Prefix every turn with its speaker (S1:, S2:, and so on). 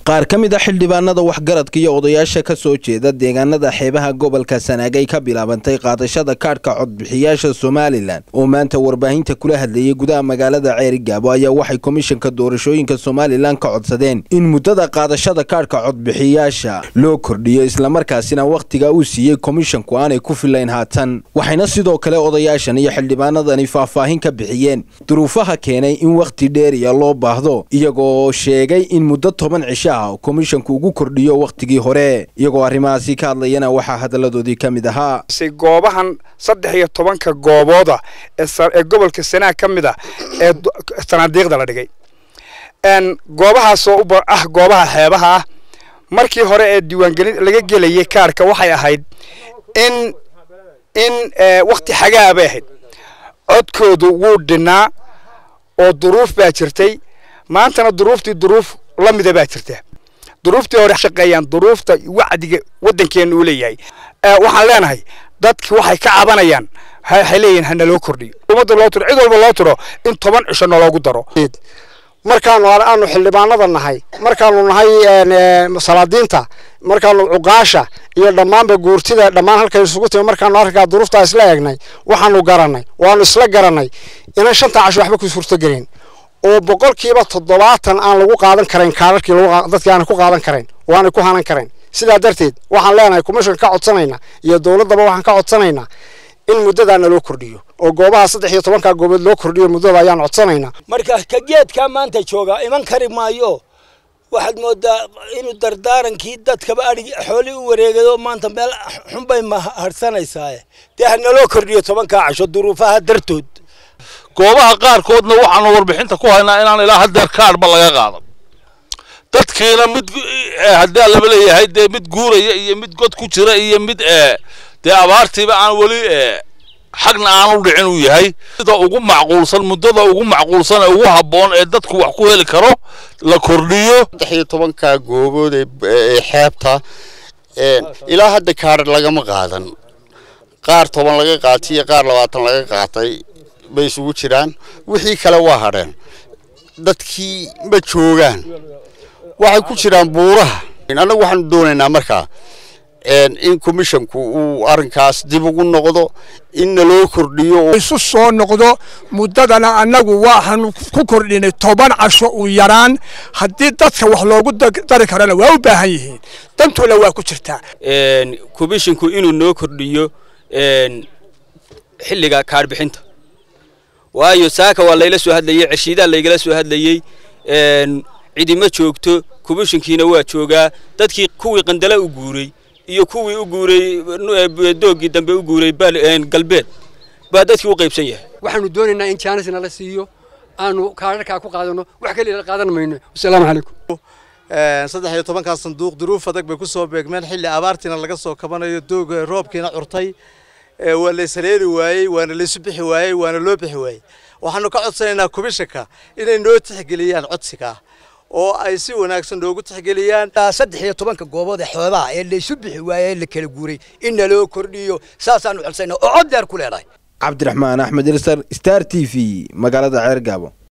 S1: qaar ka mid a xildhibaanada waxgaradka iyo odayaasha ka soo jeeda deegaanada xeebaha gobolka sanaag ay ka bilaabantay qaadashada kaadhka codbixiyaasha somalilan oo maanta warbaahinta kula hadlayay gudaha magaalada ceerigaabo ayaa waxay komishanka doorashooyinka somalilan ka codsadeen in muddada qaadashada kaadhka codbixiyaasha loo kordhiyo islamarkaasina wakhtiga uu siiyey komishanku aanay ku filayn haatan waxayna sidoo kale odayaashan iyo xildhibaanadani faahfaahin ka bixiyeen duruufaha keenay in wakhti dheeriya loo baahdo iyagoo sheegay in muddo toban cisho komishanku ugu kordhiyo wakhtigii hore iyagoo arrimahaasi ka hadlayana waxaa hadalladoodii ka mid ahaa
S2: goobahan saddex iyo tobanka goobooda ee gobolka sanaag ka mid a ee sanaadiiqda la dhigay goobahaasoo ah goobaha xeebaha ah markii hore ee diiwaangelin laga gelayay kaarhka waxay ahayd in in wakhti xagaa bay ahayd codkoodu wuu dhinnaa oo duruuf baa jirtay maantana duruuftii duruuf la mida baa jirta duruuftii hore shaqeeyaan duruufta wacdiga waddankeena uu leeyahay waxaan leenahay dadki waxay ka cabanayaan waxay leeyihin hana loo kordhiyo ummadda loo tiro cid walba loo tiro in toban cisho naloogu daro
S3: markaanu aanu xildhibaanada nahay markaanu nahay salaadiinta markaanu cuqaasha iyo dhammaanba guurtida dhammaan halkay isugu timi markaanu arrinkaa duruuftaa isla eegnay waxaanu garanay waanu isla garanay inaan shanta casho waxba ku suurtogelin oo boqolkiiba toddobaatan aan lagu qaadan karayn kaararkii dadkii aanay ku qaadan karayn oo aanay ku hanan karayn sidaa darteed waxaan leenahay commission ka codsanayna iyo dowladdaba waxaan ka codsanaynaa in muddadaana loo kordhiyo oo goobaha saddex iyo tobankaa goobood loo kordhiyo muddada ayaan codsanaynaa
S4: marka ka geedkaa maanta joogaa iman kari maayo waxaad moodaa inuu dardaarankii dadkaba adhig xoolii u wareegado maanta meel xunbay mahadsanaysaa dee hanaloo kordhiyo tobankaa casho duruufaha dartood
S5: goobaha qaarkoodna waxaanu warbixinta ku haynaa inaan ilaa haddeer kaadhba laga qaadan dadkiina mid haddii laba leeyahay dee mid guuraya iyo mid god ku jira iyo mid dee abaartiiba aan weli xagna aanu dhicin uu yahay sida ugu macquulsan muddada ugu macquulsan ee ugu habboon ee dadku wax ku heli karo la kordhiyo
S6: saddex iyo tobanka goobood ee xeebta ilaa hadda kaadh lagama qaadan qaar toban laga qaatay iyo qaar labaatan laga qaatay bay isugu jiraan wixii kale waa hadheen dadkii ma joogaan waxay ku jiraan buuraha annagu waxaanu doonaynaa markaa in commishanku uu arrinkaas dib ugu noqdo in naloo kordhiyo
S7: isu soo noqdo muddadana annagu waxaanu ku kordhinay toban casho u yaraan haddii dadka wax loogu dari karana waa u baahan yihiin dantuna waa ku jirtaa
S8: commishanku inuu noo kordhiyo xilliga kaadhbixinta waayo saaka waa layla soo hadlayey ceshiidaa laygala soo hadlayey cidima joogto komishinkiina waa joogaa dadkii kuwii qandala u guuray iyo kuwii u guuray doogii dambe u guuray galbeed baa dadkii u qaybsan yahay
S9: waxaanu doonaynaa in jaanis nala siiyo aanu kaadharkaa ku qaadano wax keliya la qaadan mayno wasalaamu calaykum
S10: saddex iyo tobankaa sanduuq duruuf adag bay ku soo beegmeen xilli abaartiina laga soo kabanayo dooga roobkiina curtay waa laysaleeli waayey waana laysu bixi waayey waana loo bixi waayey waxaanu ka codsanaynaa komishanka inay noo tixgeliyaan codsiga oo ay si wanaagsan noogu tixgeliyaan
S4: saddex iyo tobanka goobood ee xoobaha ee laysu bixi waayey ee la kala guuray in naloo kordhiyo saasaanu codsanaa oo cod dheer ku leedahay
S1: cabdiraxmaan axmed ilsar star t v magaalada ceergaabo